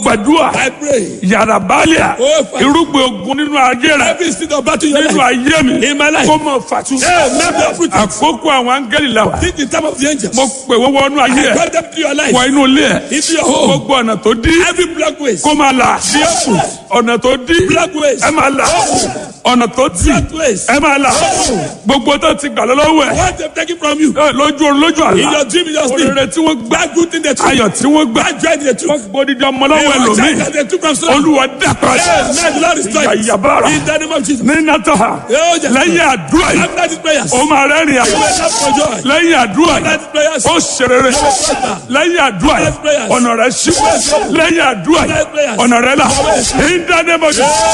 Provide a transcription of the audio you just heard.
gbàdúrà I pray. yàrá bálíà Oh, Father. irúgbìn ogun nínú ayé rẹ Every seed of battle in your nínú life. ayé mi In my life. kó mọ fàtú. Hey, man, be uprooted. àkókò àwọn áńgẹ́lì la wà. Think the time of the angels. mo pè wọ́n wọnú ayé ẹ̀ Brought them to your life. wọ inú ilé ẹ̀ Into your home. gbogbo ọ̀nà tó dí Every black ways. kó máa là ọ̀nà tó dí Black ways. ẹ máa là ọ̀nà tó tì Black ways. ẹ máa là gbogbo tó ti gbà lọ́wọ́ ẹ̀ What they've taken from you. ẹ, lójú orun lójú In àlá your dream, in your sleep. òrèrè tí wọ́n gbà That good thing they took. ayọ̀ tí wọ́n gbà That joy they took. wọ́n gbódìdí ọmọ lọ́wọ́ They were ẹlòmíì that they took from someone. olúwa dàpọ̀ Hey, man, the Lord is trying. Yàyàbára. In the name of Jesus. ní nàtọ́ha Oh, yes. lẹ́yìn àdúrà yìí After these prayers. ó máa rẹ́rìn àyè You will have for joy. lẹ́yìn àdúrà After yìí these prayers. ó ṣerere lẹ́yìn àdúrà yìí ọ̀nà rẹ̀ ṣí lẹ́yìn àdúrà yìí ọ̀nà rẹ̀ là ní dáadé mọ́jú.